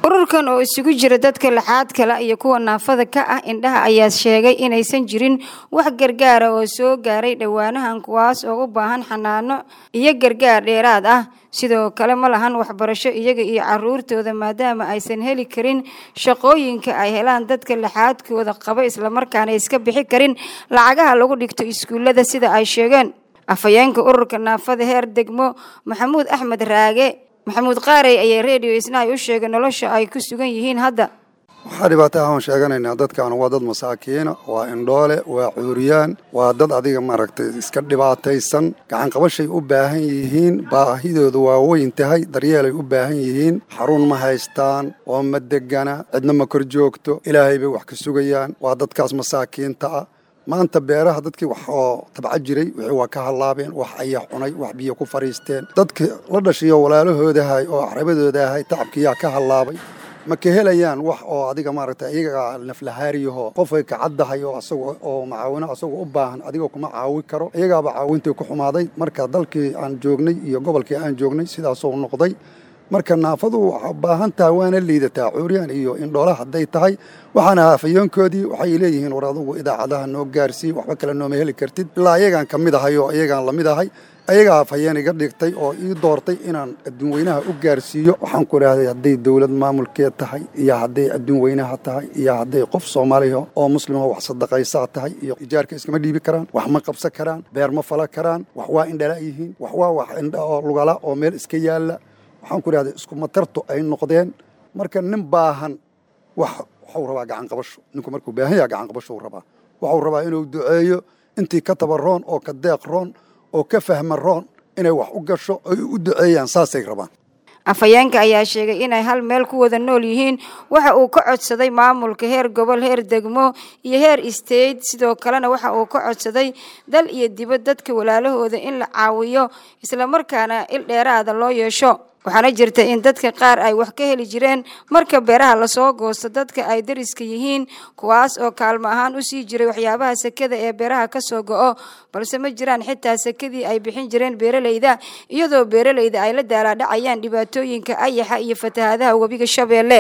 ururkan oo isugu jira dadka laxaad kale iyo kuwa naafada ka ah indhaha ayaa sheegay inaysan jirin wax gargaara oo soo gaaray dhowaanahan kuwaas oo u baahan xanaano iyo gargaar dheeraad ah sidoo kale ma lahan waxbarasho iyaga iyo caruurtooda maadaama aysan heli karin shaqooyinka ay helaan dadka laxaadkooda qaba islamarkaana iska bixi karin lacagaha lagu dhigto iskuullada sida ay sheegeen afhayeenka ururka naafada heer degmo maxamuud axmed raage maxamuud qaarey ayaa redio isnahay u sheegay nolosha ay ku sugan yihiin hadda waxaa dhibaato ahaan sheeganaynaa dadkan waa dad masaakiina waa indhoole waa cuuriyaan waa dad adiga maaragtay iska dhibaataysan gacanqabashay u baahan yihiin baahidooda waa weyn tahay daryeelay u baahan yihiin xarun ma haystaan oo ma degana cidna ma kor joogto ilaahay bay wax ka sugayaan waa dadkaas masaakiinta ah maanta beeraha dadkii wax oo tabca jiray wixii waa ka hallaabeen wax ayaa cunay wax biyo ku fadhiisteen dadkii la dhashiyo walaalahoodahay oo axrabadoodahay tacabkiyaa ka hallaabay ma ka helayaan wax oo adiga maaragtay iyaga naflahaariyaho qofay kacaddahay oo asaga oo macaawino asagoo u baahan adiga kuma caawi karo iyagaaba caawintii ku xumaaday marka dalkii aan joognay iyo gobolkii aan joognay sidaasuu noqday marka naafadu waxaa baahan tahay waana liidataa cuuryaan iyo indhoola hadday tahay waxaana haafayoonkoodii waxay leeyihiin war adugu idaacadaha noo gaarsii waxba kale nooma heli kartid ilaa iyagaan ka mid ahay oo iyagaan la mid ahay ayagaa hafayeen iga dhigtay oo ii doortay inaan adduun weynaha u gaarsiiyo waxaan ku idhaahday hadday dowlad maamulkeed tahay iyo hadday adduun weynaha tahay iyo hadday qof soomaaliya oo muslima wax sadaqaysaa tahay iyo ijaarka iskama dhiibi karaan wax ma qabsan karaan beer ma fala karaan wax waa indhala yihiin wax waa wax indha oo lugala oo meel iska yaalla waxaan ku idhahday isku matartu ay noqdeen marka nin baahan wax waxuu rabaa gacan qabasho ninku markuu baahan yaha gacan qabashou rabaa waxuu rabaa inuu duceeyo intii ka tabaroon oo ka deeq roon oo ka fahma roon inay wax u gasho ay u duceeyaan saasay rabaan afhayeenka ayaa sheegay inay hal meel ku wada nool yihiin waxa uu ka codsaday maamulka heer gobol heer degmo iyo heer state sidoo kalena waxa uu ka codsaday dal iyo dibad dadka walaalahooda in la caawiyo islamarkaana il dheeraada loo yeesho waxaana jirta in dadka qaar ay wax ka heli jireen marka beeraha lasoo goosto dadka ay dariska yihiin kuwaas oo kaalmo ahaan u sii jiray waxyaabaha sekada ee beeraha ka soo go'o balse ma jiraan xitaa sekadii ay bixin jireen beeralayda iyadoo beeralayda ay la daalaadhacayaan dhibaatooyinka ayaxa iyo fatahaadaha webiga shabeelle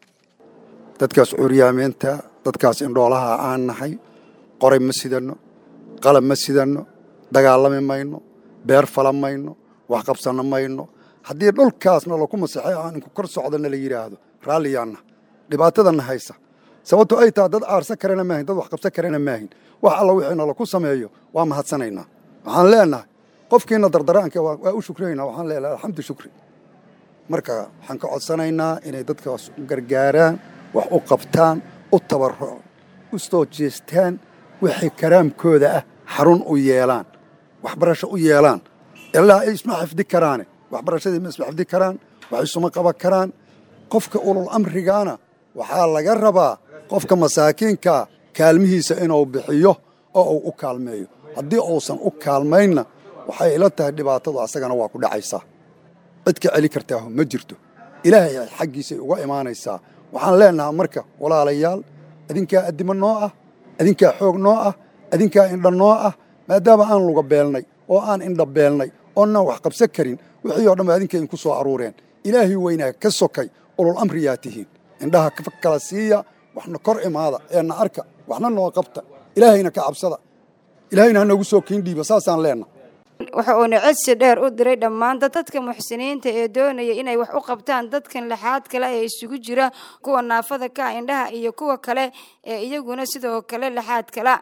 dadkaas cuuryaamiinta dadkaas indhoolaha aan nahay qoray ma sidanno qalab ma sidanno dagaalami mayno beer fala mayno wax qabsanno mayno haddii dhulkaasna laku masaxay aan inku kor socdana la yidhaahdo raalliyaanna dhibaatadana haysa sababto ay tahay dad aarsan karana maahin dad wax qabsan karana maahin wax alla wixiina laku sameeyo waa mahadsanaynaa waxaan leenahay qofkiina dardaraanka waa u shukrayna waxaan leenahay alxamdu shukri marka waxaan ka codsanaynaa inay dadkaas u gargaaraan wax u qabtaan u tabarruco u soo jeestaan wixii karaamkooda ah xarun u yeelaan waxbarasho u yeelaan ilaa ay isma xifdi karaane waxbarashadii ma isma xifdi karaan wax isuma qaban karaan qofka ulul amrigaana waxaa laga rabaa qofka masaakiinkaa kaalmihiisa inuu bixiyo oo uu u kaalmeeyo haddii uusan u kaalmaynna waxay ila tahay dhibaatadu asagana waa ku dhacaysaa cid ka celi kartaahu ma jirto ilaahay xaggiisay uga imaanaysaa waxaan leenahaa marka walaalayaal adinkaa addimo noo ah adinkaa xoog noo ah adinkaa indha noo ah maadaama aan luga beelnay oo aan indha beelnay oonnaan wax qabsan karin wixii o dhan ba adinka idinku soo aruureen ilaahay weynaa ka sokay ulul amriyaa tihiin indhaha kala siiya waxna kor imaada eena arka waxna noo qabta ilaahayna ka cabsada ilaahayna ha noogu soo kiin dhiiba saasaan leenna waxa uuna codsi dheer u diray dhammaan dadka muxsiniinta ee doonaya inay wax u qabtaan dadkan laxaad kale ee isugu jira kuwa naafada ka indhaha iyo kuwa kale ee iyaguna sidoo kale laxaad kala